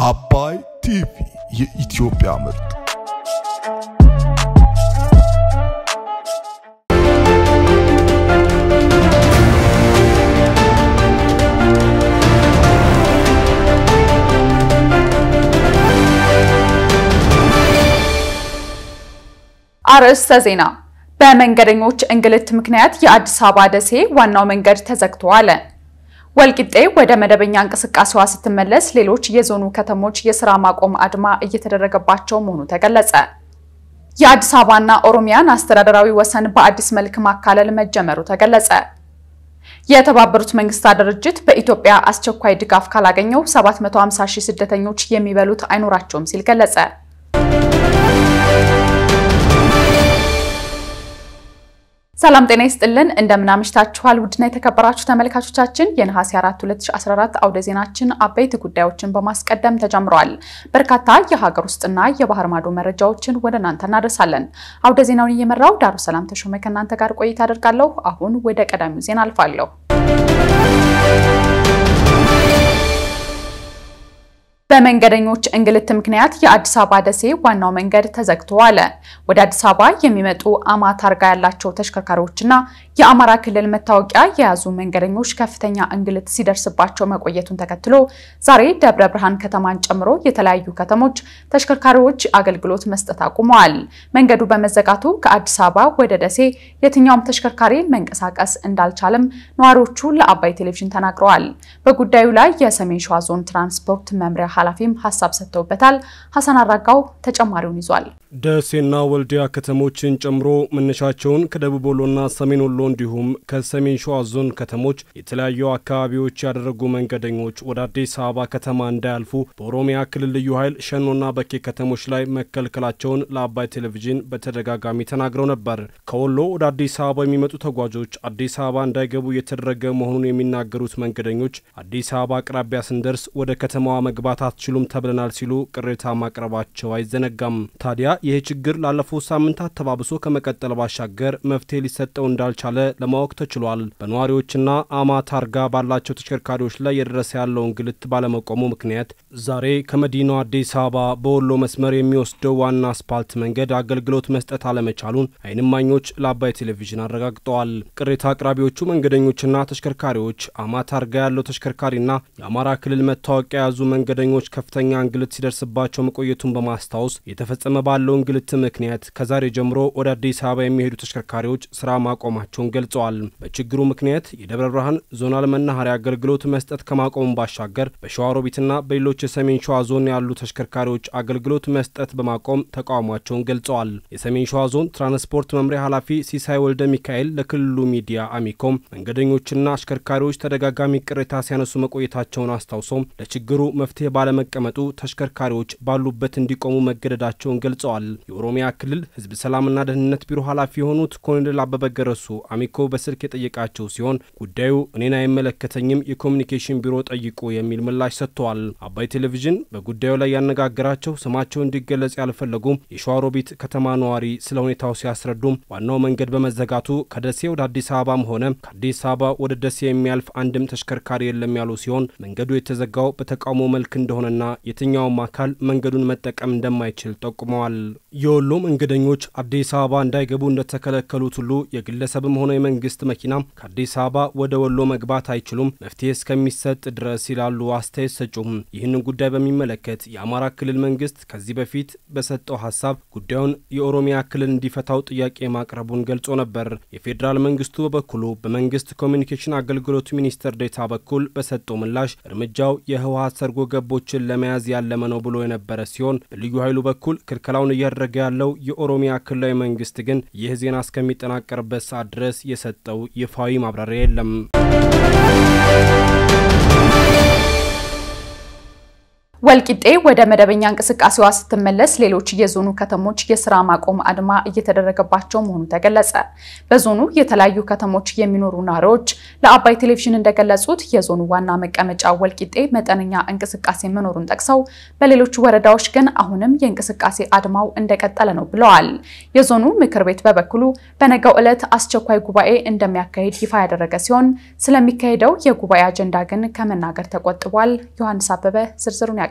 አባይ ቲቪ የኢትዮጵያ ምርጥ አርዕስተ ዜና። በመንገደኞች እንግልት ምክንያት የአዲስ አበባ ደሴ ዋናው መንገድ ተዘግቶ ዋለ። ወልቂጤ ወደ መደበኛ እንቅስቃሴዋ ስትመለስ ሌሎች የዞኑ ከተሞች የስራ ማቆም አድማ እየተደረገባቸው መሆኑ ተገለጸ። የአዲስ አበባና ኦሮሚያን አስተዳደራዊ ወሰን በአዲስ መልክ ማካለል መጀመሩ ተገለጸ። የተባበሩት መንግስታት ድርጅት በኢትዮጵያ አስቸኳይ ድጋፍ ካላገኘው 750 ሺህ ስደተኞች የሚበሉት አይኖራቸውም ሲል ገለጸ። ሰላም ጤና ይስጥልን። እንደምናምሽታችኋል ውድና የተከበራችሁ ተመልካቾቻችን የነሐሴ 4 2014 አውደ ዜናችን አበይት ጉዳዮችን በማስቀደም ተጀምረዋል። በርካታ የሀገር ውስጥና የባህር ማዶ መረጃዎችን ወደ እናንተ እናደርሳለን። አውደ ዜናውን እየመራው ዳሩ ሰላም ተሾመ ከእናንተ ጋር ቆይታ አደርጋለሁ። አሁን ወደ ቀዳሚው ዜና አልፋለሁ። በመንገደኞች እንግልት ምክንያት የአዲስ አበባ ደሴ ዋናው መንገድ ተዘግቶ ዋለ። ወደ አዲስ አበባ የሚመጡ አማ ታርጋ ያላቸው ተሽከርካሪዎችና የአማራ ክልል መታወቂያ የያዙ መንገደኞች ከፍተኛ እንግልት ሲደርስባቸው መቆየቱን ተከትሎ ዛሬ ደብረ ብርሃን ከተማን ጨምሮ የተለያዩ ከተሞች ተሽከርካሪዎች አገልግሎት መስጠት አቁመዋል። መንገዱ በመዘጋቱ ከአዲስ አበባ ወደ ደሴ የትኛውም ተሽከርካሪ መንቀሳቀስ እንዳልቻለም ነዋሪዎቹ ለአባይ ቴሌቪዥን ተናግረዋል። በጉዳዩ ላይ የሰሜን ሸዋ ዞን ትራንስፖርት መምሪያ ኃላፊም ሀሳብ ሰጥተውበታል። ሀሰን አራጋው ተጨማሪውን ይዟል። ደሴና ወልዲያ ከተሞችን ጨምሮ መነሻቸውን ከደቡብ ወሎና ሰሜን ወሎ እንዲሁም ከሰሜን ሸዋ ዞን ከተሞች የተለያዩ አካባቢዎች ያደረጉ መንገደኞች ወደ አዲስ አበባ ከተማ እንዳያልፉ በኦሮሚያ ክልል ልዩ ኃይል ሸኖና በኬ ከተሞች ላይ መከልከላቸውን ለአባይ ቴሌቪዥን በተደጋጋሚ ተናግረው ነበር። ከወሎ ወደ አዲስ አበባ የሚመጡ ተጓዦች አዲስ አበባ እንዳይገቡ እየተደረገ መሆኑን የሚናገሩት መንገደኞች አዲስ አበባ አቅራቢያ ስንደርስ ወደ ከተማዋ መግባት አትችሉም ተብለናል ሲሉ ቅሬታ ማቅረባቸው አይዘነጋም። ታዲያ ይህ ችግር ላለፉት ሳምንታት ተባብሶ ከመቀጠል ባሻገር መፍትሄ ሊሰጠው እንዳልቻለ ለማወቅ ተችሏል። በነዋሪዎችና አማ ታርጋ ባላቸው ተሽከርካሪዎች ላይ የደረሰ ያለው እንግልት ባለመቆሙ ምክንያት ዛሬ ከመዲናው አዲስ አበባ በወሎ መስመር የሚወስደው ዋና አስፓልት መንገድ አገልግሎት መስጠት አለመቻሉን ዓይን እማኞች ለአባይ ቴሌቪዥን አረጋግጠዋል። ቅሬታ አቅራቢዎቹ መንገደኞችና ተሽከርካሪዎች አማ ታርጋ ያለው ተሽከርካሪና የአማራ ክልል መታወቂያ የያዙ መንገደኞች ከፍተኛ እንግልት ሲደርስባቸው መቆየቱን በማስታወስ የተፈጸመ ባለው እንግልት ምክንያት ከዛሬ ጀምሮ ወደ አዲስ አበባ የሚሄዱ ተሽከርካሪዎች ስራ ማቆማቸውን ገልጸዋል። በችግሩ ምክንያት የደብረ ብርሃን ዞናል መናኸሪያ አገልግሎት መስጠት ከማቆሙ ባሻገር በሸዋሮቢትና በሌሎች የሰሜን ሸዋ ዞን ያሉ ተሽከርካሪዎች አገልግሎት መስጠት በማቆም ተቃውሟቸውን ገልጸዋል። የሰሜን ሸዋ ዞን ትራንስፖርት መምሪያ ኃላፊ ሲሳይ ወልደ ሚካኤል ለክልሉ ሚዲያ አሚኮም መንገደኞችና አሽከርካሪዎች ተደጋጋሚ ቅሬታ ሲያነሱ መቆየታቸውን አስታውሶም ለችግሩ መፍትሄ ባለመቀመጡ ተሽከርካሪዎች ባሉበት እንዲቆሙ መገደዳቸውን ገልጸዋል። የኦሮሚያ ክልል ሕዝብ ሰላምና ደህንነት ቢሮ ኃላፊ የሆኑት ኮሎኔል አበበ ገረሱ አሚኮ በስልክ የጠየቃቸው ሲሆን ጉዳዩ እኔን አይመለከተኝም፣ የኮሚኒኬሽን ቢሮ ጠይቁ የሚል ምላሽ ሰጥተዋል። አባይ ቴሌቪዥን በጉዳዩ ላይ ያነጋገራቸው ስማቸው እንዲገለጽ ያልፈለጉም የሸዋሮቢት ከተማ ነዋሪ ስለ ሁኔታው ሲያስረዱም ዋናው መንገድ በመዘጋቱ ከደሴ ወደ አዲስ አበባም ሆነ ከአዲስ አበባ ወደ ደሴ የሚያልፍ አንድም ተሽከርካሪ የለም ያሉ ሲሆን መንገዱ የተዘጋው በተቃውሞ መልክ እንደሆነና የትኛውም አካል መንገዱን መጠቀም እንደማይችል ጠቁመዋል። የወሎ መንገደኞች አዲስ አበባ እንዳይገቡ እንደተከለከሉት ሁሉ የግለሰብም ሆነ የመንግስት መኪና ከአዲስ አበባ ወደ ወሎ መግባት አይችሉም፣ መፍትሄ እስከሚሰጥ ድረስ ይላሉ አስተያየት ሰጩም። ይህንን ጉዳይ በሚመለከት የአማራ ክልል መንግስት ከዚህ በፊት በሰጠው ሀሳብ ጉዳዩን የኦሮሚያ ክልል እንዲፈታው ጥያቄ ማቅረቡን ገልጾ ነበር። የፌዴራል መንግስቱ በበኩሉ በመንግስት ኮሚኒኬሽን አገልግሎት ሚኒስትር ዴታ በኩል በሰጠው ምላሽ እርምጃው የህወሀት ሰርጎ ገቦችን ለመያዝ ያለመ ነው ብሎ የነበረ ሲሆን በልዩ ኃይሉ በኩል ክልከላውን እያደረገ ያለው የኦሮሚያ ክልላዊ መንግስት ግን ይህ ዜና እስከሚጠናቀርበት ሰዓት ድረስ የሰጠው ይፋዊ ማብራሪያ የለም። ወልቂጤ ወደ መደበኛ እንቅስቃሴዋ ስትመለስ ሌሎች የዞኑ ከተሞች የስራ ማቆም አድማ እየተደረገባቸው መሆኑ ተገለጸ። በዞኑ የተለያዩ ከተሞች የሚኖሩ ነዋሪዎች ለአባይ ቴሌቪዥን እንደገለጹት የዞኑ ዋና መቀመጫ ወልቂጤ መጠነኛ እንቅስቃሴ መኖሩን ጠቅሰው በሌሎች ወረዳዎች ግን አሁንም የእንቅስቃሴ አድማው እንደቀጠለ ነው ብለዋል። የዞኑ ምክር ቤት በበኩሉ በነገው ዕለት አስቸኳይ ጉባኤ እንደሚያካሂድ ይፋ ያደረገ ሲሆን ስለሚካሄደው የጉባኤ አጀንዳ ግን ከመናገር ተቆጥቧል። ዮሐንስ አበበ ዝርዝሩን ያቀርባል።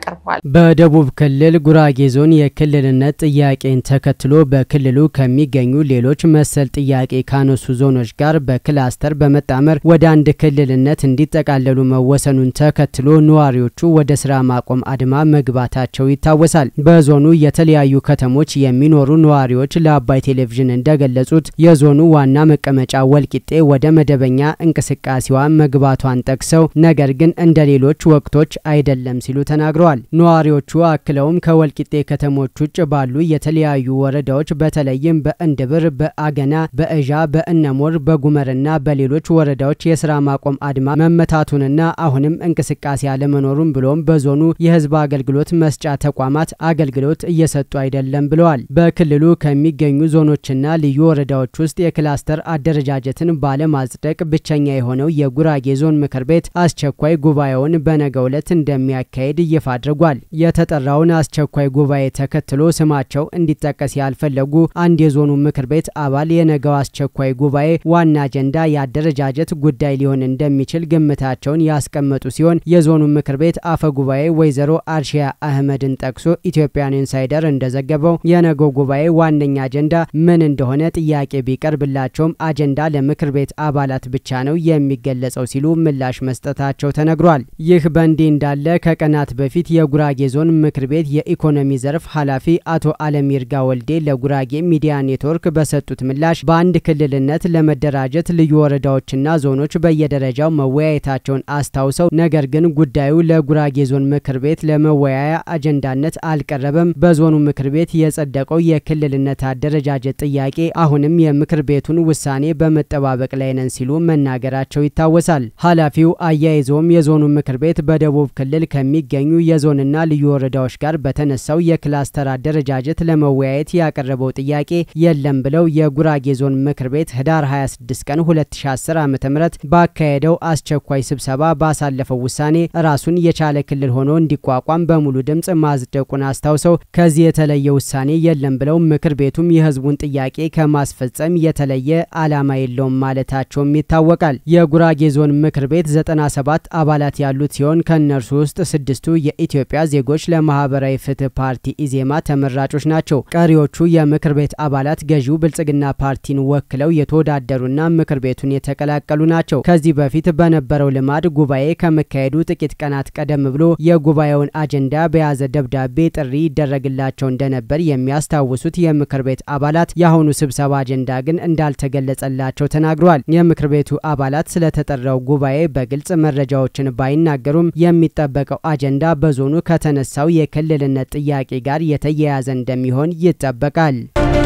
ያቀርበዋል። በደቡብ ክልል ጉራጌ ዞን የክልልነት ጥያቄን ተከትሎ በክልሉ ከሚገኙ ሌሎች መሰል ጥያቄ ካነሱ ዞኖች ጋር በክላስተር በመጣመር ወደ አንድ ክልልነት እንዲጠቃለሉ መወሰኑን ተከትሎ ነዋሪዎቹ ወደ ስራ ማቆም አድማ መግባታቸው ይታወሳል። በዞኑ የተለያዩ ከተሞች የሚኖሩ ነዋሪዎች ለአባይ ቴሌቪዥን እንደገለጹት የዞኑ ዋና መቀመጫ ወልቂጤ ወደ መደበኛ እንቅስቃሴዋ መግባቷን ጠቅሰው ነገር ግን እንደ ሌሎች ወቅቶች አይደለም ሲሉ ተናግረዋል። ነዋሪዎቹ አክለውም ከወልቂጤ ከተሞች ውጭ ባሉ የተለያዩ ወረዳዎች በተለይም በእንድብር፣ በአገና፣ በእዣ፣ በእነሞር፣ በጉመርና በሌሎች ወረዳዎች የስራ ማቆም አድማ መመታቱንና አሁንም እንቅስቃሴ አለመኖሩን ብሎም በዞኑ የህዝብ አገልግሎት መስጫ ተቋማት አገልግሎት እየሰጡ አይደለም ብለዋል። በክልሉ ከሚገኙ ዞኖችና ልዩ ወረዳዎች ውስጥ የክላስተር አደረጃጀትን ባለማጽደቅ ብቸኛ የሆነው የጉራጌ ዞን ምክር ቤት አስቸኳይ ጉባኤውን በነገው ዕለት እንደሚያካሄድ ይፋ አድርጓል። የተጠራውን አስቸኳይ ጉባኤ ተከትሎ ስማቸው እንዲጠቀስ ያልፈለጉ አንድ የዞኑ ምክር ቤት አባል የነገው አስቸኳይ ጉባኤ ዋና አጀንዳ የአደረጃጀት ጉዳይ ሊሆን እንደሚችል ግምታቸውን ያስቀመጡ ሲሆን የዞኑ ምክር ቤት አፈ ጉባኤ ወይዘሮ አርሺያ አህመድን ጠቅሶ ኢትዮጵያን ኢንሳይደር እንደዘገበው የነገው ጉባኤ ዋነኛ አጀንዳ ምን እንደሆነ ጥያቄ ቢቀርብላቸውም አጀንዳ ለምክር ቤት አባላት ብቻ ነው የሚገለጸው ሲሉ ምላሽ መስጠታቸው ተነግሯል። ይህ በእንዲህ እንዳለ ከቀናት በፊት የጉራጌ ዞን ምክር ቤት የኢኮኖሚ ዘርፍ ኃላፊ አቶ አለም ይርጋ ወልዴ ለጉራጌ ሚዲያ ኔትወርክ በሰጡት ምላሽ በአንድ ክልልነት ለመደራጀት ልዩ ወረዳዎችና ዞኖች በየደረጃው መወያየታቸውን አስታውሰው ነገር ግን ጉዳዩ ለጉራጌ ዞን ምክር ቤት ለመወያያ አጀንዳነት አልቀረበም። በዞኑ ምክር ቤት የጸደቀው የክልልነት አደረጃጀት ጥያቄ አሁንም የምክር ቤቱን ውሳኔ በመጠባበቅ ላይ ነን ሲሉ መናገራቸው ይታወሳል። ኃላፊው አያይዘውም የዞኑ ምክር ቤት በደቡብ ክልል ከሚገኙ የዞንና ልዩ ወረዳዎች ጋር በተነሳው የክላስተር አደረጃጀት ለመወያየት ያቀረበው ጥያቄ የለም ብለው የጉራጌ ዞን ምክር ቤት ህዳር 26 ቀን 2010 ዓ ም ባካሄደው አስቸኳይ ስብሰባ ባሳለፈው ውሳኔ ራሱን የቻለ ክልል ሆኖ እንዲቋቋም በሙሉ ድምፅ ማጽደቁን አስታውሰው ከዚህ የተለየ ውሳኔ የለም ብለው ምክር ቤቱም የህዝቡን ጥያቄ ከማስፈጸም የተለየ ዓላማ የለውም ማለታቸውም ይታወቃል። የጉራጌ ዞን ምክር ቤት 97 አባላት ያሉት ሲሆን ከእነርሱ ውስጥ ስድስቱ የኢትዮጵያ ዜጎች ለማህበራዊ ፍትህ ፓርቲ ኢዜማ ተመራጮች ናቸው። ቀሪዎቹ የምክር ቤት አባላት ገዢው ብልጽግና ፓርቲን ወክለው የተወዳደሩና ምክር ቤቱን የተቀላቀሉ ናቸው። ከዚህ በፊት በነበረው ልማድ ጉባኤ ከመካሄዱ ጥቂት ቀናት ቀደም ብሎ የጉባኤውን አጀንዳ በያዘ ደብዳቤ ጥሪ ይደረግላቸው እንደነበር የሚያስታውሱት የምክር ቤት አባላት የአሁኑ ስብሰባ አጀንዳ ግን እንዳልተገለጸላቸው ተናግረዋል። የምክር ቤቱ አባላት ስለተጠራው ጉባኤ በግልጽ መረጃዎችን ባይናገሩም የሚጠበቀው አጀንዳ በዞኑ ከተነሳው የክልልነት ጥያቄ ጋር የተያያዘ እንደሚሆን ይጠበቃል።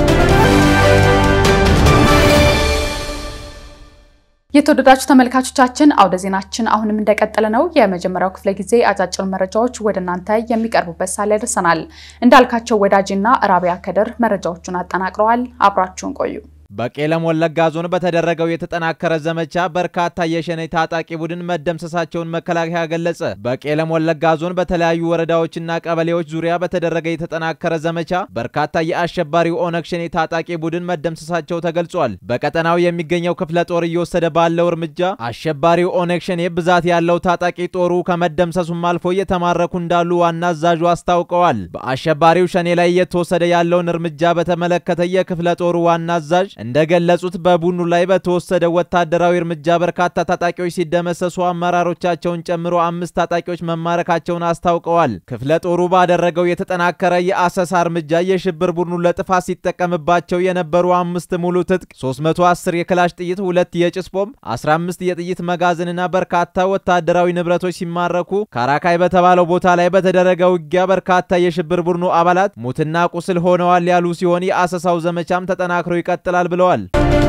የተወደዳችሁ ተመልካቾቻችን አውደ ዜናችን አሁንም እንደቀጠለ ነው። የመጀመሪያው ክፍለ ጊዜ አጫጭር መረጃዎች ወደ እናንተ የሚቀርቡበት ሳለ ደርሰናል። እንዳልካቸው ወዳጅና ራቢያ ከድር መረጃዎቹን አጠናቅረዋል። አብራችሁን ቆዩ። በቄለም ወለጋ ዞን በተደረገው የተጠናከረ ዘመቻ በርካታ የሸኔ ታጣቂ ቡድን መደምሰሳቸውን መከላከያ ገለጸ። በቄለም ወለጋ ዞን በተለያዩ ወረዳዎችና ቀበሌዎች ዙሪያ በተደረገ የተጠናከረ ዘመቻ በርካታ የአሸባሪው ኦነግ ሸኔ ታጣቂ ቡድን መደምሰሳቸው ተገልጿል። በቀጠናው የሚገኘው ክፍለ ጦር እየወሰደ ባለው እርምጃ አሸባሪው ኦነግ ሸኔ ብዛት ያለው ታጣቂ ጦሩ ከመደምሰሱም አልፎ እየተማረኩ እንዳሉ ዋና አዛዡ አስታውቀዋል። በአሸባሪው ሸኔ ላይ እየተወሰደ ያለውን እርምጃ በተመለከተ የክፍለ ጦሩ ዋና አዛዥ እንደገለጹት በቡድኑ ላይ በተወሰደ ወታደራዊ እርምጃ በርካታ ታጣቂዎች ሲደመሰሱ አመራሮቻቸውን ጨምሮ አምስት ታጣቂዎች መማረካቸውን አስታውቀዋል። ክፍለ ጦሩ ባደረገው የተጠናከረ የአሰሳ እርምጃ የሽብር ቡድኑ ለጥፋት ሲጠቀምባቸው የነበሩ አምስት ሙሉ ትጥቅ፣ 310 የክላሽ ጥይት፣ ሁለት የጭስ ቦምብ፣ 15 የጥይት መጋዘንና በርካታ ወታደራዊ ንብረቶች ሲማረኩ ካራካይ በተባለው ቦታ ላይ በተደረገ ውጊያ በርካታ የሽብር ቡድኑ አባላት ሙትና ቁስል ሆነዋል ያሉ ሲሆን የአሰሳው ዘመቻም ተጠናክሮ ይቀጥላል ብለዋል።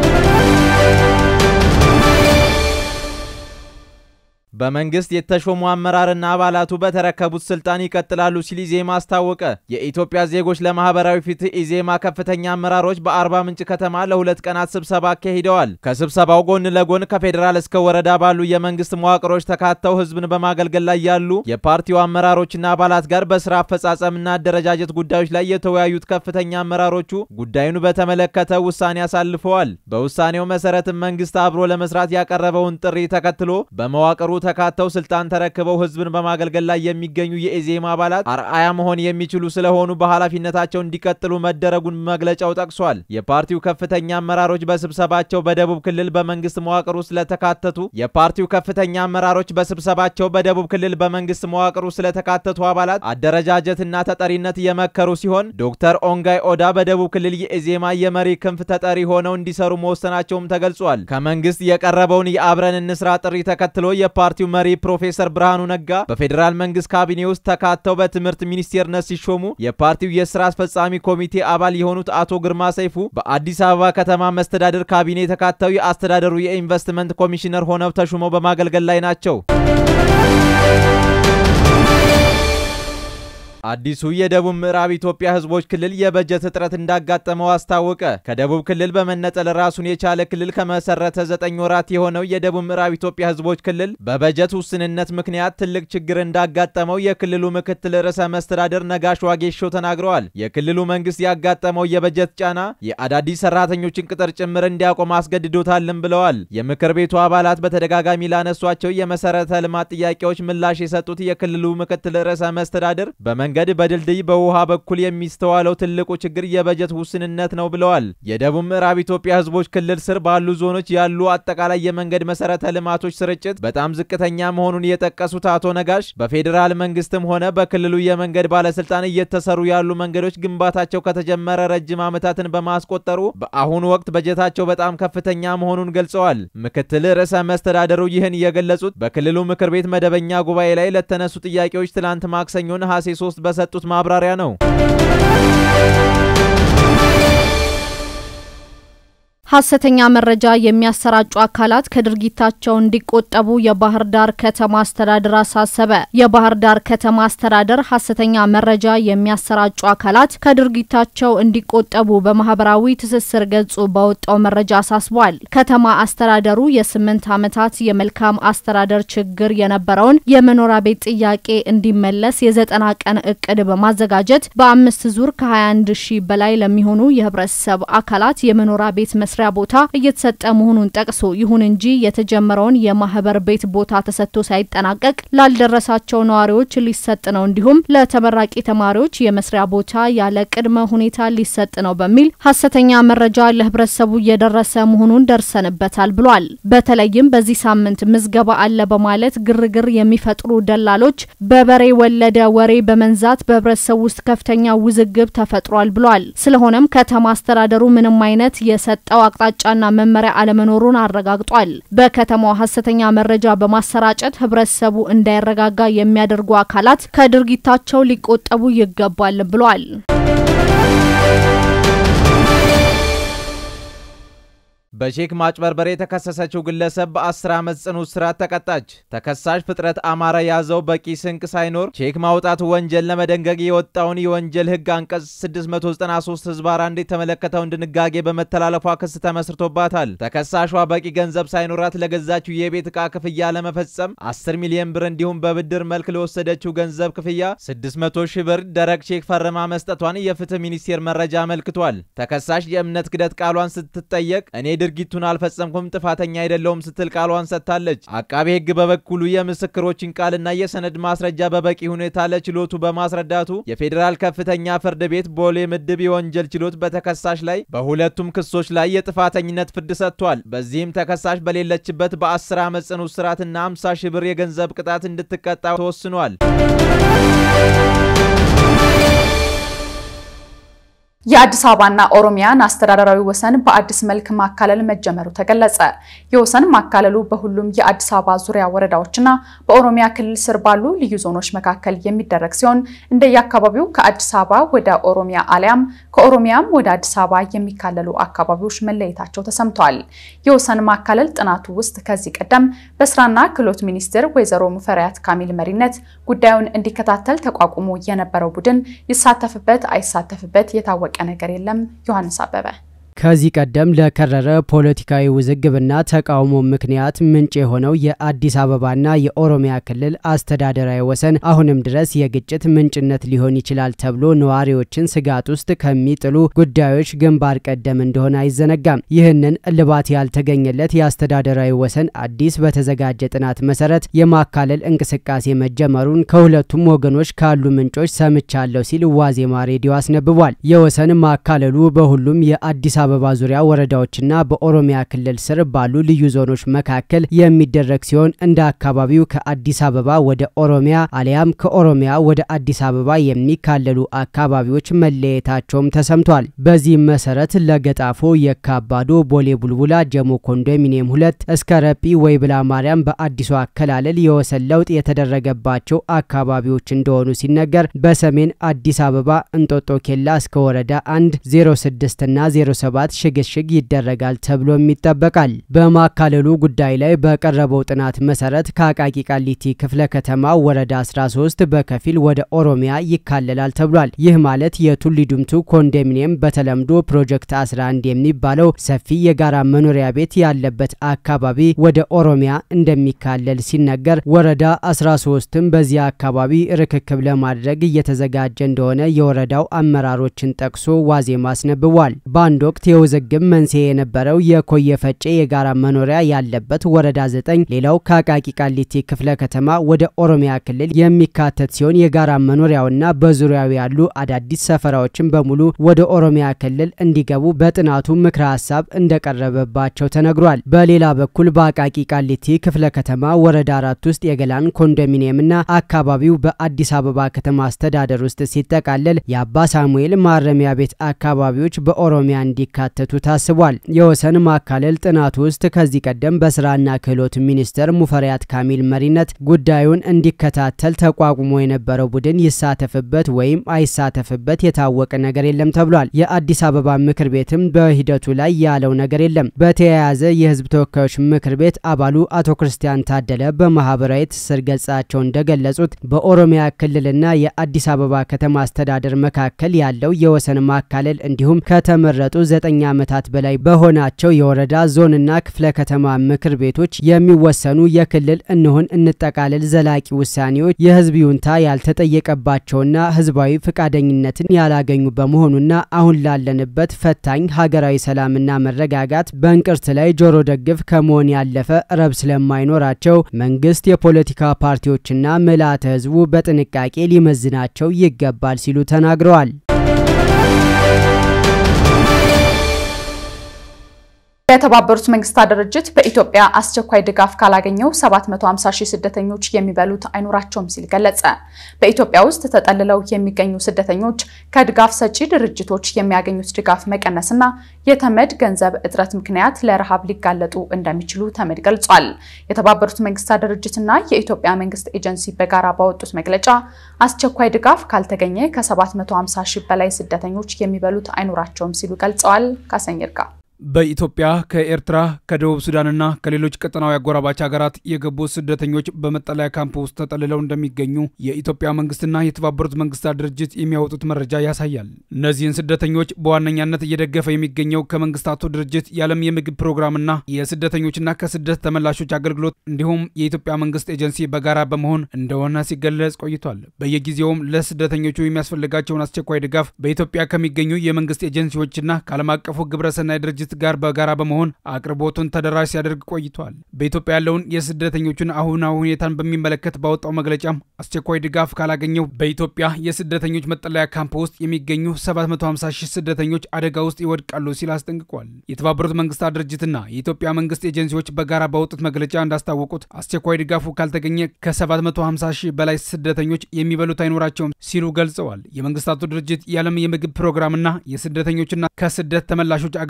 በመንግስት የተሾሙ አመራርና አባላቱ በተረከቡት ስልጣን ይቀጥላሉ ሲል ኢዜማ አስታወቀ። የኢትዮጵያ ዜጎች ለማህበራዊ ፍትህ ኢዜማ ከፍተኛ አመራሮች በአርባ ምንጭ ከተማ ለሁለት ቀናት ስብሰባ አካሂደዋል። ከስብሰባው ጎን ለጎን ከፌዴራል እስከ ወረዳ ባሉ የመንግስት መዋቅሮች ተካተው ህዝብን በማገልገል ላይ ያሉ የፓርቲው አመራሮችና አባላት ጋር በስራ አፈጻጸምና አደረጃጀት ጉዳዮች ላይ የተወያዩት ከፍተኛ አመራሮቹ ጉዳዩን በተመለከተ ውሳኔ አሳልፈዋል። በውሳኔው መሰረትም መንግስት አብሮ ለመስራት ያቀረበውን ጥሪ ተከትሎ በመዋቅሩ ተካተው ስልጣን ተረክበው ህዝብን በማገልገል ላይ የሚገኙ የኢዜማ አባላት አርአያ መሆን የሚችሉ ስለሆኑ በኃላፊነታቸው እንዲቀጥሉ መደረጉን መግለጫው ጠቅሷል። የፓርቲው ከፍተኛ አመራሮች በስብሰባቸው በደቡብ ክልል በመንግስት መዋቅር ውስጥ ስለተካተቱ የፓርቲው ከፍተኛ አመራሮች በስብሰባቸው በደቡብ ክልል በመንግስት መዋቅር ውስጥ ስለተካተቱ አባላት አደረጃጀትና ተጠሪነት የመከሩ ሲሆን ዶክተር ኦንጋይ ኦዳ በደቡብ ክልል የኢዜማ የመሪ ክንፍ ተጠሪ ሆነው እንዲሰሩ መወሰናቸውም ተገልጿል። ከመንግስት የቀረበውን የአብረን እንስራ ጥሪ ተከትሎ የፓርቲው መሪ ፕሮፌሰር ብርሃኑ ነጋ በፌዴራል መንግስት ካቢኔ ውስጥ ተካተው በትምህርት ሚኒስቴርነት ሲሾሙ የፓርቲው የስራ አስፈጻሚ ኮሚቴ አባል የሆኑት አቶ ግርማ ሰይፉ በአዲስ አበባ ከተማ መስተዳደር ካቢኔ ተካተው የአስተዳደሩ የኢንቨስትመንት ኮሚሽነር ሆነው ተሹመው በማገልገል ላይ ናቸው። አዲሱ የደቡብ ምዕራብ ኢትዮጵያ ህዝቦች ክልል የበጀት እጥረት እንዳጋጠመው አስታወቀ። ከደቡብ ክልል በመነጠል ራሱን የቻለ ክልል ከመሰረተ ዘጠኝ ወራት የሆነው የደቡብ ምዕራብ ኢትዮጵያ ህዝቦች ክልል በበጀት ውስንነት ምክንያት ትልቅ ችግር እንዳጋጠመው የክልሉ ምክትል ርዕሰ መስተዳደር ነጋሽ ዋጌሾ ተናግረዋል። የክልሉ መንግስት ያጋጠመው የበጀት ጫና የአዳዲስ ሰራተኞችን ቅጥር ጭምር እንዲያቆም አስገድዶታልም ብለዋል። የምክር ቤቱ አባላት በተደጋጋሚ ላነሷቸው የመሰረተ ልማት ጥያቄዎች ምላሽ የሰጡት የክልሉ ምክትል ርዕሰ መስተዳደር በመንገድ በድልድይ በውሃ በኩል የሚስተዋለው ትልቁ ችግር የበጀት ውስንነት ነው ብለዋል። የደቡብ ምዕራብ ኢትዮጵያ ህዝቦች ክልል ስር ባሉ ዞኖች ያሉ አጠቃላይ የመንገድ መሰረተ ልማቶች ስርጭት በጣም ዝቅተኛ መሆኑን የጠቀሱት አቶ ነጋሽ በፌዴራል መንግስትም ሆነ በክልሉ የመንገድ ባለስልጣን እየተሰሩ ያሉ መንገዶች ግንባታቸው ከተጀመረ ረጅም ዓመታትን በማስቆጠሩ በአሁኑ ወቅት በጀታቸው በጣም ከፍተኛ መሆኑን ገልጸዋል። ምክትል ርዕሰ መስተዳደሩ ይህን የገለጹት በክልሉ ምክር ቤት መደበኛ ጉባኤ ላይ ለተነሱ ጥያቄዎች ትላንት ማክሰኞ ነሐሴ 3 በሰጡት ማብራሪያ ነው። ሐሰተኛ መረጃ የሚያሰራጩ አካላት ከድርጊታቸው እንዲቆጠቡ የባህር ዳር ከተማ አስተዳደር አሳሰበ። የባህር ዳር ከተማ አስተዳደር ሐሰተኛ መረጃ የሚያሰራጩ አካላት ከድርጊታቸው እንዲቆጠቡ በማህበራዊ ትስስር ገጹ በወጣው መረጃ አሳስቧል። ከተማ አስተዳደሩ የስምንት ዓመታት የመልካም አስተዳደር ችግር የነበረውን የመኖሪያ ቤት ጥያቄ እንዲመለስ የዘጠና ቀን እቅድ በማዘጋጀት በአምስት ዙር ከ21 ሺህ በላይ ለሚሆኑ የህብረተሰብ አካላት የመኖሪያ ቤት መስሪያ ቦታ እየተሰጠ መሆኑን ጠቅሶ ይሁን እንጂ የተጀመረውን የማህበር ቤት ቦታ ተሰጥቶ ሳይጠናቀቅ ላልደረሳቸው ነዋሪዎች ሊሰጥ ነው፣ እንዲሁም ለተመራቂ ተማሪዎች የመስሪያ ቦታ ያለ ቅድመ ሁኔታ ሊሰጥ ነው በሚል ሐሰተኛ መረጃ ለህብረተሰቡ እየደረሰ መሆኑን ደርሰንበታል ብሏል። በተለይም በዚህ ሳምንት ምዝገባ አለ በማለት ግርግር የሚፈጥሩ ደላሎች በበሬ ወለደ ወሬ በመንዛት በህብረተሰቡ ውስጥ ከፍተኛ ውዝግብ ተፈጥሯል ብሏል። ስለሆነም ከተማ አስተዳደሩ ምንም አይነት የሰጠው አቅጣጫና መመሪያ አለመኖሩን አረጋግጧል። በከተማው ሐሰተኛ መረጃ በማሰራጨት ህብረተሰቡ እንዳይረጋጋ የሚያደርጉ አካላት ከድርጊታቸው ሊቆጠቡ ይገባል ብሏል። በቼክ ማጭበርበር የተከሰሰችው ግለሰብ በ10 ዓመት ጽኑ እስራት ተቀጣች። ተከሳሽ ፍጥረት አማረ ያዘው በቂ ስንቅ ሳይኖር ቼክ ማውጣት ወንጀል ለመደንገግ የወጣውን የወንጀል ህግ አንቀጽ 693 ህዝባር አንድ የተመለከተውን ድንጋጌ በመተላለፏ ክስ ተመስርቶባታል። ተከሳሿ በቂ ገንዘብ ሳይኖራት ለገዛችው የቤት ዕቃ ክፍያ ለመፈጸም 10 ሚሊዮን ብር እንዲሁም በብድር መልክ ለወሰደችው ገንዘብ ክፍያ 600 ሺህ ብር ደረቅ ቼክ ፈርማ መስጠቷን የፍትህ ሚኒስቴር መረጃ አመልክቷል። ተከሳሽ የእምነት ክደት ቃሏን ስትጠየቅ እኔ ድርጊቱን አልፈጸምኩም፣ ጥፋተኛ አይደለውም ስትል ቃሏን ሰጥታለች። አቃቤ ህግ በበኩሉ የምስክሮችን ቃልና የሰነድ ማስረጃ በበቂ ሁኔታ ለችሎቱ በማስረዳቱ የፌዴራል ከፍተኛ ፍርድ ቤት ቦሌ ምድብ የወንጀል ችሎት በተከሳሽ ላይ በሁለቱም ክሶች ላይ የጥፋተኝነት ፍርድ ሰጥቷል። በዚህም ተከሳሽ በሌለችበት በ10 ዓመት ጽኑ እስራትና 50 ሺህ ብር የገንዘብ ቅጣት እንድትቀጣ ተወስኗል። የአዲስ አበባና ኦሮሚያን አስተዳደራዊ ወሰን በአዲስ መልክ ማካለል መጀመሩ ተገለጸ። የወሰን ማካለሉ በሁሉም የአዲስ አበባ ዙሪያ ወረዳዎችና በኦሮሚያ ክልል ስር ባሉ ልዩ ዞኖች መካከል የሚደረግ ሲሆን እንደየአካባቢው ከአዲስ አበባ ወደ ኦሮሚያ አሊያም ከኦሮሚያም ወደ አዲስ አበባ የሚካለሉ አካባቢዎች መለየታቸው ተሰምቷል። የወሰን ማካለል ጥናቱ ውስጥ ከዚህ ቀደም በስራና ክህሎት ሚኒስትር ወይዘሮ ሙፈሪያት ካሚል መሪነት ጉዳዩን እንዲከታተል ተቋቁሞ የነበረው ቡድን ይሳተፍበት አይሳተፍበት የታወቀ ነገር የለም። ዮሐንስ አበበ ከዚህ ቀደም ለከረረ ፖለቲካዊ ውዝግብና ተቃውሞ ምክንያት ምንጭ የሆነው የአዲስ አበባና የኦሮሚያ ክልል አስተዳደራዊ ወሰን አሁንም ድረስ የግጭት ምንጭነት ሊሆን ይችላል ተብሎ ነዋሪዎችን ስጋት ውስጥ ከሚጥሉ ጉዳዮች ግንባር ቀደም እንደሆነ አይዘነጋም። ይህንን እልባት ያልተገኘለት የአስተዳደራዊ ወሰን አዲስ በተዘጋጀ ጥናት መሰረት የማካለል እንቅስቃሴ መጀመሩን ከሁለቱም ወገኖች ካሉ ምንጮች ሰምቻለሁ ሲል ዋዜማ ሬዲዮ አስነብቧል። የወሰን ማካለሉ በሁሉም የአዲስ አበባ ዙሪያ ወረዳዎችና በኦሮሚያ ክልል ስር ባሉ ልዩ ዞኖች መካከል የሚደረግ ሲሆን እንደ አካባቢው ከአዲስ አበባ ወደ ኦሮሚያ አሊያም ከኦሮሚያ ወደ አዲስ አበባ የሚካለሉ አካባቢዎች መለየታቸውም ተሰምቷል። በዚህም መሰረት ለገጣፎ፣ የካባዶ፣ ቦሌ ቡልቡላ፣ ጀሞ ኮንዶሚኒየም ሁለት እስከ ረጲ ወይብላ ማርያም በአዲሱ አከላለል የወሰን ለውጥ የተደረገባቸው አካባቢዎች እንደሆኑ ሲነገር በሰሜን አዲስ አበባ እንጦጦ ኬላ እስከ ወረዳ አንድ 06 እና 07 ሽግሽግ ይደረጋል ተብሎም ይጠበቃል። በማካለሉ ጉዳይ ላይ በቀረበው ጥናት መሰረት ከአቃቂ ቃሊቲ ክፍለ ከተማ ወረዳ 13 በከፊል ወደ ኦሮሚያ ይካለላል ተብሏል። ይህ ማለት የቱሊ ዲምቱ ኮንዶሚኒየም በተለምዶ ፕሮጀክት 11 የሚባለው ሰፊ የጋራ መኖሪያ ቤት ያለበት አካባቢ ወደ ኦሮሚያ እንደሚካለል ሲነገር፣ ወረዳ 13ም በዚያ አካባቢ ርክክብ ለማድረግ እየተዘጋጀ እንደሆነ የወረዳው አመራሮችን ጠቅሶ ዋዜማ አስነብቧል። በአንድ ወቅት የውዝግብ መንስኤ የነበረው የኮየ ፈጬ የጋራ መኖሪያ ያለበት ወረዳ 9 ሌላው ከአቃቂ ቃሊቲ ክፍለ ከተማ ወደ ኦሮሚያ ክልል የሚካተት ሲሆን የጋራ መኖሪያውና በዙሪያው ያሉ አዳዲስ ሰፈራዎችን በሙሉ ወደ ኦሮሚያ ክልል እንዲገቡ በጥናቱ ምክረ ሀሳብ እንደቀረበባቸው ተነግሯል። በሌላ በኩል በአቃቂ ቃሊቲ ክፍለ ከተማ ወረዳ አራት ውስጥ የገላን ኮንዶሚኒየምና አካባቢው በአዲስ አበባ ከተማ አስተዳደር ውስጥ ሲጠቃለል የአባ ሳሙኤል ማረሚያ ቤት አካባቢዎች በኦሮሚያ እንዲካተቱ ታስቧል። የወሰን ማካለል ጥናቱ ውስጥ ከዚህ ቀደም በስራና ክህሎት ሚኒስቴር ሙፈሪያት ካሚል መሪነት ጉዳዩን እንዲከታተል ተቋቁሞ የነበረው ቡድን ይሳተፍበት ወይም አይሳተፍበት የታወቀ ነገር የለም ተብሏል። የአዲስ አበባ ምክር ቤትም በሂደቱ ላይ ያለው ነገር የለም። በተያያዘ የህዝብ ተወካዮች ምክር ቤት አባሉ አቶ ክርስቲያን ታደለ በማህበራዊ ትስስር ገጻቸው እንደገለጹት በኦሮሚያ ክልልና የአዲስ አበባ ከተማ አስተዳደር መካከል ያለው የወሰን ማካለል እንዲሁም ከተመረጡ ዘጠኝ ዓመታት በላይ በሆናቸው የወረዳ ዞንና ክፍለ ከተማ ምክር ቤቶች የሚወሰኑ የክልል እንሁን እንጠቃለል ዘላቂ ውሳኔዎች የህዝብ ይሁንታ ያልተጠየቀባቸውና ህዝባዊ ፈቃደኝነትን ያላገኙ በመሆኑና አሁን ላለንበት ፈታኝ ሀገራዊ ሰላምና መረጋጋት በእንቅርት ላይ ጆሮ ደግፍ ከመሆን ያለፈ ረብ ስለማይኖራቸው መንግስት የፖለቲካ ፓርቲዎችና ምልዓተ ህዝቡ በጥንቃቄ ሊመዝናቸው ይገባል ሲሉ ተናግረዋል። የተባበሩት መንግስታት ድርጅት በኢትዮጵያ አስቸኳይ ድጋፍ ካላገኘው 750 ሺህ ስደተኞች የሚበሉት አይኖራቸውም ሲል ገለጸ። በኢትዮጵያ ውስጥ ተጠልለው የሚገኙ ስደተኞች ከድጋፍ ሰጪ ድርጅቶች የሚያገኙት ድጋፍ መቀነስና የተመድ ገንዘብ እጥረት ምክንያት ለረሃብ ሊጋለጡ እንደሚችሉ ተመድ ገልጿል። የተባበሩት መንግስታት ድርጅትና የኢትዮጵያ መንግስት ኤጀንሲ በጋራ ባወጡት መግለጫ አስቸኳይ ድጋፍ ካልተገኘ ከ750 ሺህ በላይ ስደተኞች የሚበሉት አይኖራቸውም ሲሉ ገልጸዋል። ካሰኝርጋ በኢትዮጵያ ከኤርትራ ከደቡብ ሱዳንና ከሌሎች ቀጠናዊ አጎራባች ሀገራት የገቡ ስደተኞች በመጠለያ ካምፕ ውስጥ ተጠልለው እንደሚገኙ የኢትዮጵያ መንግስትና የተባበሩት መንግስታት ድርጅት የሚያወጡት መረጃ ያሳያል። እነዚህን ስደተኞች በዋነኛነት እየደገፈ የሚገኘው ከመንግስታቱ ድርጅት የዓለም የምግብ ፕሮግራምና የስደተኞችና ከስደት ተመላሾች አገልግሎት እንዲሁም የኢትዮጵያ መንግስት ኤጀንሲ በጋራ በመሆን እንደሆነ ሲገለጽ ቆይቷል። በየጊዜውም ለስደተኞቹ የሚያስፈልጋቸውን አስቸኳይ ድጋፍ በኢትዮጵያ ከሚገኙ የመንግስት ኤጀንሲዎችና ከዓለም አቀፉ ግብረሰናይ ድርጅት ጋር በጋራ በመሆን አቅርቦቱን ተደራሽ ሲያደርግ ቆይቷል። በኢትዮጵያ ያለውን የስደተኞችን አሁናዊ ሁኔታን በሚመለከት ባወጣው መግለጫም አስቸኳይ ድጋፍ ካላገኘው በኢትዮጵያ የስደተኞች መጠለያ ካምፕ ውስጥ የሚገኙ 750 ሺህ ስደተኞች አደጋ ውስጥ ይወድቃሉ ሲል አስጠንቅቋል። የተባበሩት መንግስታት ድርጅትና የኢትዮጵያ መንግስት ኤጀንሲዎች በጋራ ባወጡት መግለጫ እንዳስታወቁት አስቸኳይ ድጋፉ ካልተገኘ ከ750 ሺህ በላይ ስደተኞች የሚበሉት አይኖራቸውም ሲሉ ገልጸዋል። የመንግስታቱ ድርጅት የዓለም የምግብ ፕሮግራምና የስደተኞችና ከስደት ተመላሾች አገልግሎት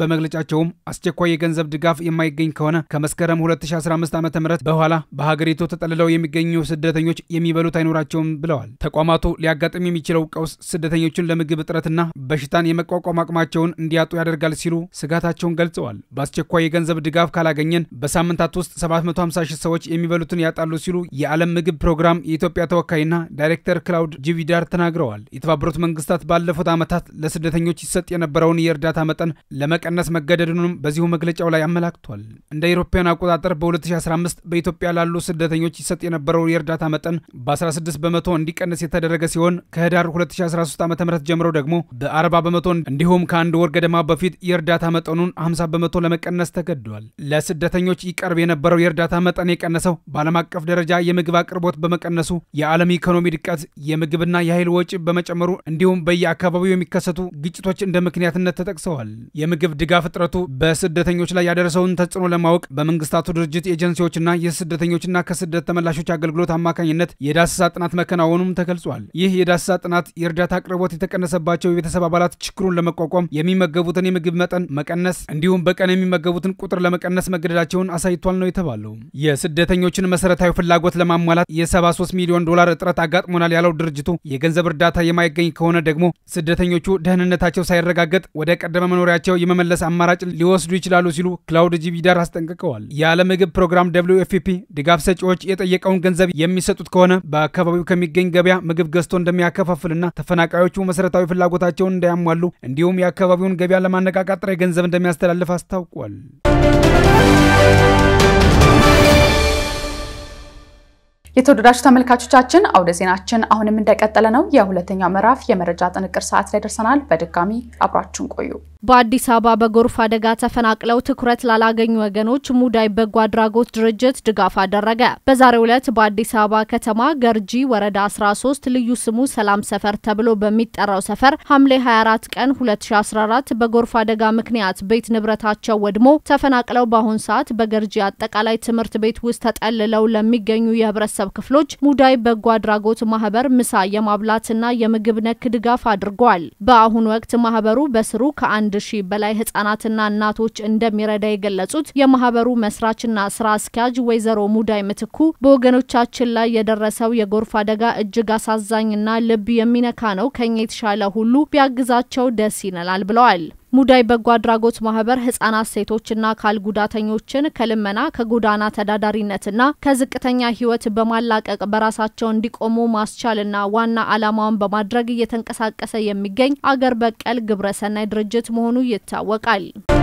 በመግለጫቸውም አስቸኳይ የገንዘብ ድጋፍ የማይገኝ ከሆነ ከመስከረም 2015 ዓ ም በኋላ በሀገሪቱ ተጠልለው የሚገኙ ስደተኞች የሚበሉት አይኖራቸውም ብለዋል። ተቋማቱ ሊያጋጥም የሚችለው ቀውስ ስደተኞችን ለምግብ እጥረትና በሽታን የመቋቋም አቅማቸውን እንዲያጡ ያደርጋል ሲሉ ስጋታቸውን ገልጸዋል። በአስቸኳይ የገንዘብ ድጋፍ ካላገኘን በሳምንታት ውስጥ 750 ሺህ ሰዎች የሚበሉትን ያጣሉ ሲሉ የዓለም ምግብ ፕሮግራም የኢትዮጵያ ተወካይና ዳይሬክተር ክላውድ ጂቪዳር ተናግረዋል። የተባበሩት መንግስታት ባለፉት ዓመታት ለስደተኞች ይሰጥ የነበረውን የእርዳታ መጠን ለመቀነስ መገደዱንም በዚሁ መግለጫው ላይ አመላክቷል። እንደ አውሮፓውያን አቆጣጠር በ2015 በኢትዮጵያ ላሉ ስደተኞች ይሰጥ የነበረው የእርዳታ መጠን በ16 በመቶ እንዲቀንስ የተደረገ ሲሆን ከህዳር 2013 ዓ ም ጀምሮ ደግሞ በ40 በመቶ እንዲሁም ከአንድ ወር ገደማ በፊት የእርዳታ መጠኑን 50 በመቶ ለመቀነስ ተገዷል። ለስደተኞች ይቀርብ የነበረው የእርዳታ መጠን የቀነሰው በዓለም አቀፍ ደረጃ የምግብ አቅርቦት በመቀነሱ የዓለም ኢኮኖሚ ድቀት፣ የምግብና የኃይል ወጪ በመጨመሩ እንዲሁም በየአካባቢው የሚከሰቱ ግጭቶች እንደ ምክንያትነት ተጠቅሰዋል። የምግብ ድጋፍ እጥረቱ በስደተኞች ላይ ያደረሰውን ተጽዕኖ ለማወቅ በመንግስታቱ ድርጅት ኤጀንሲዎችና የስደተኞችና ከስደት ተመላሾች አገልግሎት አማካኝነት የዳሰሳ ጥናት መከናወኑም ተገልጿል። ይህ የዳሰሳ ጥናት የእርዳታ አቅርቦት የተቀነሰባቸው የቤተሰብ አባላት ችግሩን ለመቋቋም የሚመገቡትን የምግብ መጠን መቀነስ እንዲሁም በቀን የሚመገቡትን ቁጥር ለመቀነስ መገደዳቸውን አሳይቷል ነው የተባለው። የስደተኞችን መሰረታዊ ፍላጎት ለማሟላት የ73 ሚሊዮን ዶላር እጥረት አጋጥሞናል ያለው ድርጅቱ የገንዘብ እርዳታ የማይገኝ ከሆነ ደግሞ ስደተኞቹ ደህንነታቸው ሳይረጋገጥ ወደ ቀደመ መኖሪያቸው የመመለስ አማራጭ ሊወስዱ ይችላሉ ሲሉ ክላውድ ጂቪዳር አስጠንቅቀዋል። የዓለም ምግብ ፕሮግራም ደብሊው ኤፍ ፒ ድጋፍ ሰጪዎች የጠየቀውን ገንዘብ የሚሰጡት ከሆነ በአካባቢው ከሚገኝ ገበያ ምግብ ገዝቶ እንደሚያከፋፍልና ተፈናቃዮቹ መሰረታዊ ፍላጎታቸውን እንዳያሟሉ እንዲሁም የአካባቢውን ገበያ ለማነቃቃት ጥሬ ገንዘብ እንደሚያስተላልፍ አስታውቋል። የተወደዳችሁ ተመልካቾቻችን አውደ ዜናችን አሁንም እንደቀጠለ ነው። የሁለተኛው ምዕራፍ የመረጃ ጥንቅር ሰዓት ላይ ደርሰናል። በድጋሚ አብራችሁን ቆዩ። በአዲስ አበባ በጎርፍ አደጋ ተፈናቅለው ትኩረት ላላገኙ ወገኖች ሙዳይ በጎ አድራጎት ድርጅት ድጋፍ አደረገ። በዛሬው ዕለት በአዲስ አበባ ከተማ ገርጂ ወረዳ 13 ልዩ ስሙ ሰላም ሰፈር ተብሎ በሚጠራው ሰፈር ሐምሌ 24 ቀን 2014 በጎርፍ አደጋ ምክንያት ቤት ንብረታቸው ወድሞ ተፈናቅለው በአሁን ሰዓት በገርጂ አጠቃላይ ትምህርት ቤት ውስጥ ተጠልለው ለሚገኙ የህብረተሰብ ክፍሎች ሙዳይ በጎ አድራጎት ማህበር ምሳ የማብላትና የምግብ ነክ ድጋፍ አድርጓል። በአሁኑ ወቅት ማህበሩ በስሩ ከአንድ ሺህ በላይ ህጻናትና እናቶች እንደሚረዳ የገለጹት የማህበሩ መስራችና ስራ አስኪያጅ ወይዘሮ ሙዳይ ምትኩ በወገኖቻችን ላይ የደረሰው የጎርፍ አደጋ እጅግ አሳዛኝና ልብ የሚነካ ነው። ከኛ የተሻለ ሁሉ ቢያግዛቸው ደስ ይለናል ብለዋል። ሙዳይ በጎ አድራጎት ማህበር ህጻናት፣ ሴቶችና አካል ጉዳተኞችን ከልመና ከጎዳና ተዳዳሪነትና ከዝቅተኛ ህይወት በማላቀቅ በራሳቸው እንዲቆሙ ማስቻልና ዋና ዓላማውን በማድረግ እየተንቀሳቀሰ የሚገኝ አገር በቀል ግብረሰናይ ድርጅት መሆኑ ይታወቃል።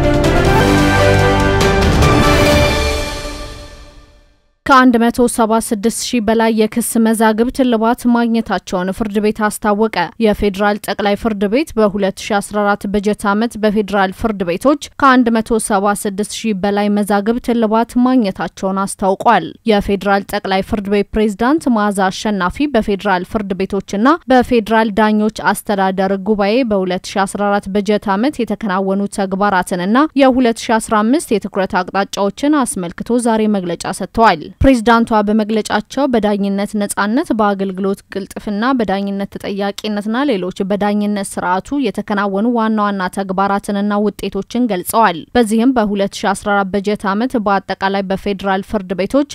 ከ176 ሺህ በላይ የክስ መዛግብት እልባት ማግኘታቸውን ፍርድ ቤት አስታወቀ። የፌዴራል ጠቅላይ ፍርድ ቤት በ2014 በጀት ዓመት በፌዴራል ፍርድ ቤቶች ከ176 ሺህ በላይ መዛግብት እልባት ማግኘታቸውን አስታውቋል። የፌዴራል ጠቅላይ ፍርድ ቤት ፕሬዝዳንት መዓዛ አሸናፊ በፌዴራል ፍርድ ቤቶችና በፌዴራል ዳኞች አስተዳደር ጉባኤ በ2014 በጀት ዓመት የተከናወኑ ተግባራትንና የ2015 የትኩረት አቅጣጫዎችን አስመልክቶ ዛሬ መግለጫ ሰጥተዋል። ፕሬዝዳንቷ በመግለጫቸው በዳኝነት ነጻነት፣ በአገልግሎት ቅልጥፍና፣ በዳኝነት ተጠያቂነትና ሌሎች በዳኝነት ስርዓቱ የተከናወኑ ዋና ዋና ተግባራትንና ውጤቶችን ገልጸዋል። በዚህም በ2014 በጀት ዓመት በአጠቃላይ በፌዴራል ፍርድ ቤቶች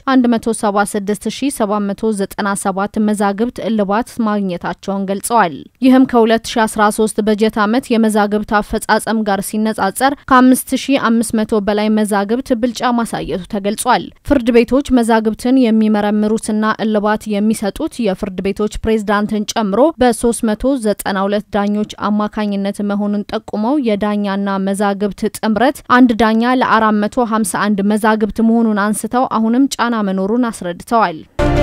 176797 መዛግብት እልባት ማግኘታቸውን ገልጸዋል። ይህም ከ2013 በጀት ዓመት የመዛግብት አፈጻጸም ጋር ሲነጻጸር ከ5500 በላይ መዛግብት ብልጫ ማሳየቱ ተገልጿል። ፍርድ ቤቶች መዛግብትን የሚመረምሩትና እልባት የሚሰጡት የፍርድ ቤቶች ፕሬዝዳንትን ጨምሮ በ392 ዳኞች አማካኝነት መሆኑን ጠቁመው የዳኛና መዛግብት ጥምረት አንድ ዳኛ ለ451 መዛግብት መሆኑን አንስተው አሁንም ጫና መኖሩን አስረድተዋል።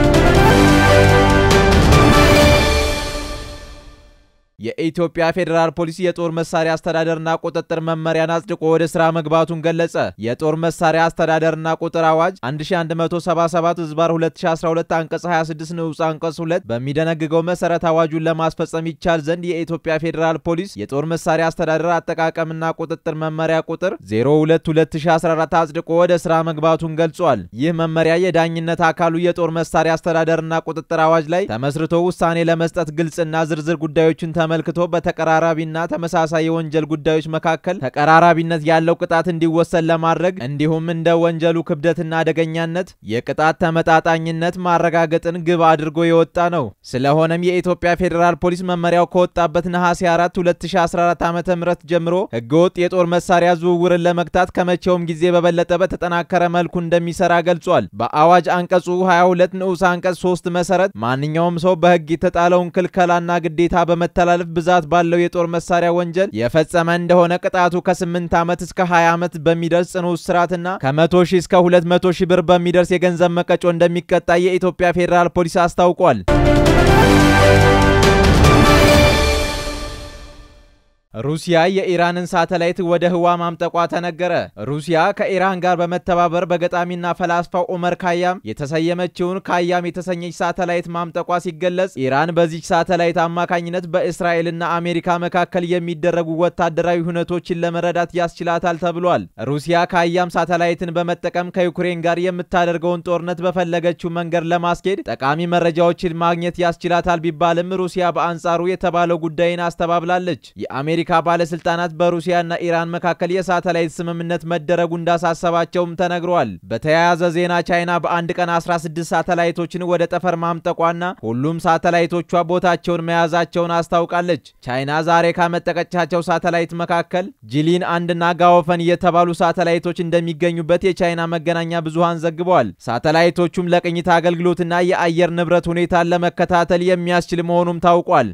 የኢትዮጵያ ፌዴራል ፖሊስ የጦር መሳሪያ አስተዳደርና ቁጥጥር መመሪያን አጽድቆ ወደ ስራ መግባቱን ገለጸ። የጦር መሳሪያ አስተዳደርና ቁጥር አዋጅ 1177 ህዝባር 2012 አንቀጽ 26 ንዑስ አንቀጽ 2 በሚደነግገው መሰረት አዋጁን ለማስፈጸም ይቻል ዘንድ የኢትዮጵያ ፌዴራል ፖሊስ የጦር መሳሪያ አስተዳደር አጠቃቀምና ቁጥጥር መመሪያ ቁጥር 022014 አጽድቆ ወደ ስራ መግባቱን ገልጿል። ይህ መመሪያ የዳኝነት አካሉ የጦር መሳሪያ አስተዳደርና ቁጥጥር አዋጅ ላይ ተመስርቶ ውሳኔ ለመስጠት ግልጽና ዝርዝር ጉዳዮችን ተመልክቶ በተቀራራቢና ተመሳሳይ የወንጀል ጉዳዮች መካከል ተቀራራቢነት ያለው ቅጣት እንዲወሰን ለማድረግ እንዲሁም እንደ ወንጀሉ ክብደትና አደገኛነት የቅጣት ተመጣጣኝነት ማረጋገጥን ግብ አድርጎ የወጣ ነው። ስለሆነም የኢትዮጵያ ፌዴራል ፖሊስ መመሪያው ከወጣበት ነሐሴ 4 2014 ዓ.ም ጀምሮ ህገወጥ የጦር መሳሪያ ዝውውርን ለመግታት ከመቼውም ጊዜ በበለጠ በተጠናከረ መልኩ እንደሚሰራ ገልጿል። በአዋጅ አንቀጹ 22 ንዑስ አንቀጽ 3 መሰረት ማንኛውም ሰው በህግ የተጣለውን ክልከላና ግዴታ በመተላለፍ ብዛት ባለው የጦር መሳሪያ ወንጀል የፈጸመ እንደሆነ ቅጣቱ ከ8 ዓመት እስከ 20 ዓመት በሚደርስ ጽኑ እስራትና ከ100 ሺህ እስከ 200 ሺህ ብር በሚደርስ የገንዘብ መቀጮ እንደሚቀጣ የኢትዮጵያ ፌዴራል ፖሊስ አስታውቋል። ሩሲያ የኢራንን ሳተላይት ወደ ህዋ ማምጠቋ ተነገረ። ሩሲያ ከኢራን ጋር በመተባበር በገጣሚና ፈላስፋው ኦመር ካያም የተሰየመችውን ካያም የተሰኘች ሳተላይት ማምጠቋ ሲገለጽ፣ ኢራን በዚች ሳተላይት አማካኝነት በእስራኤልና አሜሪካ መካከል የሚደረጉ ወታደራዊ ሁነቶችን ለመረዳት ያስችላታል ተብሏል። ሩሲያ ካያም ሳተላይትን በመጠቀም ከዩክሬን ጋር የምታደርገውን ጦርነት በፈለገችው መንገድ ለማስኬድ ጠቃሚ መረጃዎችን ማግኘት ያስችላታል ቢባልም ሩሲያ በአንጻሩ የተባለው ጉዳይን አስተባብላለች። የአሜሪካ ባለስልጣናት በሩሲያና ኢራን መካከል የሳተላይት ስምምነት መደረጉ እንዳሳሰባቸውም ተነግሯል። በተያያዘ ዜና ቻይና በአንድ ቀን 16 ሳተላይቶችን ወደ ጠፈር ማምጠቋና ሁሉም ሳተላይቶቿ ቦታቸውን መያዛቸውን አስታውቃለች። ቻይና ዛሬ ካመጠቀቻቸው ሳተላይት መካከል ጂሊን አንድና ጋወፈን የተባሉ ሳተላይቶች እንደሚገኙበት የቻይና መገናኛ ብዙሃን ዘግበዋል። ሳተላይቶቹም ለቅኝት አገልግሎትና የአየር ንብረት ሁኔታን ለመከታተል የሚያስችል መሆኑም ታውቋል።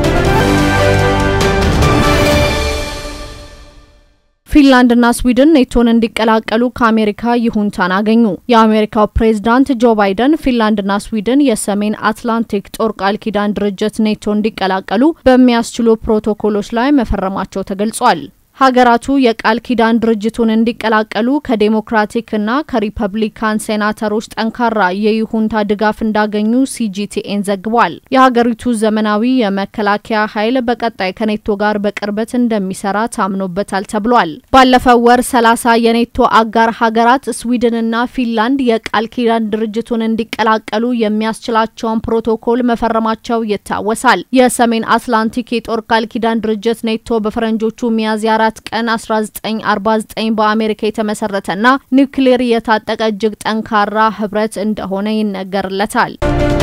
ፊንላንድና ስዊድን ኔቶን እንዲቀላቀሉ ከአሜሪካ ይሁንታን አገኙ። የአሜሪካው ፕሬዝዳንት ጆ ባይደን ፊንላንድና ስዊድን የሰሜን አትላንቲክ ጦር ቃል ኪዳን ድርጅት ኔቶ እንዲቀላቀሉ በሚያስችሉ ፕሮቶኮሎች ላይ መፈረማቸው ተገልጿል። ሀገራቱ የቃል ኪዳን ድርጅቱን እንዲቀላቀሉ ከዴሞክራቲክና ከሪፐብሊካን ሴናተሮች ጠንካራ የይሁንታ ድጋፍ እንዳገኙ ሲጂቲኤን ዘግቧል። የሀገሪቱ ዘመናዊ የመከላከያ ኃይል በቀጣይ ከኔቶ ጋር በቅርበት እንደሚሰራ ታምኖበታል ተብሏል። ባለፈው ወር ሰላሳ የኔቶ አጋር ሀገራት ስዊድንና ፊንላንድ የቃል ኪዳን ድርጅቱን እንዲቀላቀሉ የሚያስችላቸውን ፕሮቶኮል መፈረማቸው ይታወሳል። የሰሜን አትላንቲክ የጦር ቃል ኪዳን ድርጅት ኔቶ በፈረንጆቹ ሚያዝያ አራት ቀን 1949 በአሜሪካ የተመሰረተና ኒውክሌር የታጠቀ እጅግ ጠንካራ ህብረት እንደሆነ ይነገርለታል።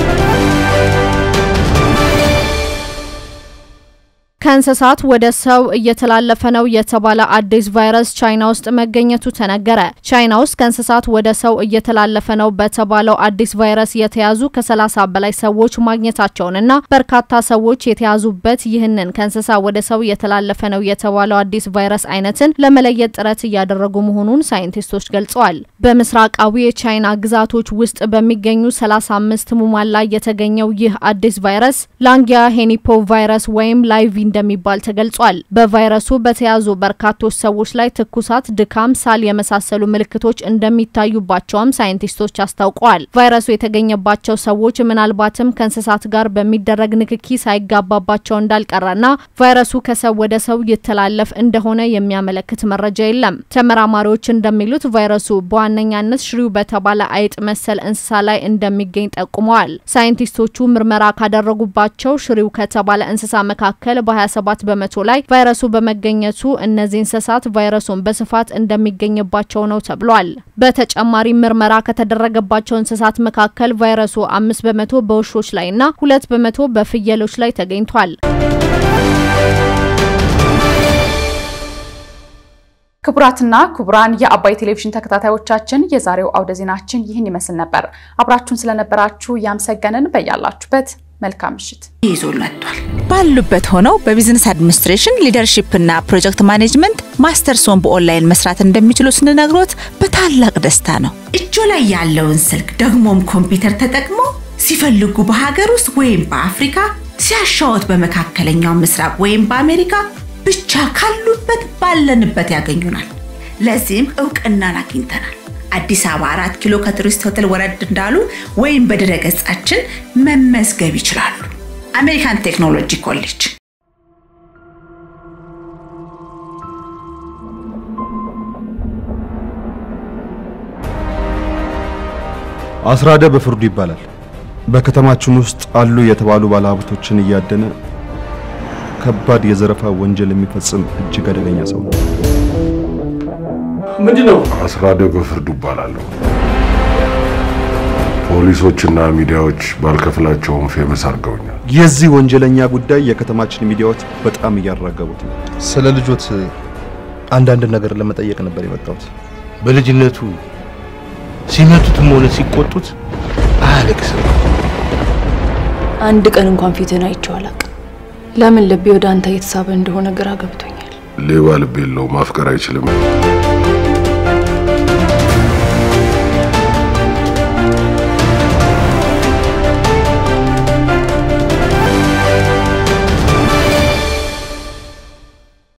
ከእንስሳት ወደ ሰው እየተላለፈ ነው የተባለ አዲስ ቫይረስ ቻይና ውስጥ መገኘቱ ተነገረ። ቻይና ውስጥ ከእንስሳት ወደ ሰው እየተላለፈ ነው በተባለው አዲስ ቫይረስ የተያዙ ከ30 በላይ ሰዎች ማግኘታቸውንና በርካታ ሰዎች የተያዙበት ይህንን ከእንስሳ ወደ ሰው እየተላለፈ ነው የተባለው አዲስ ቫይረስ አይነትን ለመለየት ጥረት እያደረጉ መሆኑን ሳይንቲስቶች ገልጸዋል። በምስራቃዊ የቻይና ግዛቶች ውስጥ በሚገኙ 35 ህሙማን ላይ የተገኘው ይህ አዲስ ቫይረስ ላንጊያ ሄኒፖ ቫይረስ ወይም ላይቪ እንደሚባል ተገልጿል። በቫይረሱ በተያዙ በርካቶች ሰዎች ላይ ትኩሳት፣ ድካም፣ ሳል የመሳሰሉ ምልክቶች እንደሚታዩባቸውም ሳይንቲስቶች አስታውቀዋል። ቫይረሱ የተገኘባቸው ሰዎች ምናልባትም ከእንስሳት ጋር በሚደረግ ንክኪ ሳይጋባባቸው እንዳልቀረና ቫይረሱ ከሰው ወደ ሰው ይተላለፍ እንደሆነ የሚያመለክት መረጃ የለም። ተመራማሪዎች እንደሚሉት ቫይረሱ በዋነኛነት ሽሪው በተባለ አይጥ መሰል እንስሳ ላይ እንደሚገኝ ጠቁመዋል። ሳይንቲስቶቹ ምርመራ ካደረጉባቸው ሽሪው ከተባለ እንስሳ መካከል በ27 በመቶ ላይ ቫይረሱ በመገኘቱ እነዚህ እንስሳት ቫይረሱን በስፋት እንደሚገኝባቸው ነው ተብሏል። በተጨማሪ ምርመራ ከተደረገባቸው እንስሳት መካከል ቫይረሱ አምስት በመቶ በውሾች ላይ እና ሁለት በመቶ በፍየሎች ላይ ተገኝቷል። ክቡራትና ክቡራን የአባይ ቴሌቪዥን ተከታታዮቻችን የዛሬው አውደ ዜናችን ይህን ይመስል ነበር። አብራችሁን ስለነበራችሁ እያመሰገንን በያላችሁበት መልካም ምሽት ይዞ መጥቷል። ባሉበት ሆነው በቢዝነስ አድሚኒስትሬሽን ሊደርሺፕ እና ፕሮጀክት ማኔጅመንት ማስተርሶን በኦንላይን መስራት እንደሚችሉ ስንነግሮት በታላቅ ደስታ ነው። እጆ ላይ ያለውን ስልክ ደግሞም ኮምፒውተር ተጠቅሞ ሲፈልጉ በሀገር ውስጥ ወይም በአፍሪካ ሲያሻወት በመካከለኛው ምስራቅ ወይም በአሜሪካ ብቻ ካሉበት ባለንበት ያገኙናል። ለዚህም እውቅናን አግኝተናል። አዲስ አበባ አራት ኪሎ ከቱሪስት ሆቴል ወረድ እንዳሉ ወይም በድረ ገጻችን መመዝገብ ይችላሉ። አሜሪካን ቴክኖሎጂ ኮሌጅ አስራደ በፍርዱ ይባላል። በከተማችን ውስጥ አሉ የተባሉ ባለሀብቶችን እያደነ ከባድ የዘረፋ ወንጀል የሚፈጽም እጅግ አደገኛ ሰው ነው። ምንድን ነው? አስራደ በፍርዱ እባላለሁ። ፖሊሶችና ሚዲያዎች ባልከፍላቸውም ፌመስ አድርገውኛል። የዚህ ወንጀለኛ ጉዳይ የከተማችን ሚዲያዎች በጣም እያራገቡት ነው። ስለ ልጆት አንዳንድ ነገር ለመጠየቅ ነበር የመጣሁት። በልጅነቱ ሲመቱትም ሆነ ሲቆጡት አያለቅስም። አንድ ቀን እንኳን ፊትን አይቼው አላውቅም። ለምን ልቤ ወደ አንተ እየተሳበ እንደሆነ ግራ ገብቶኛል። ሌባ ልብ የለው ማፍቀር አይችልም።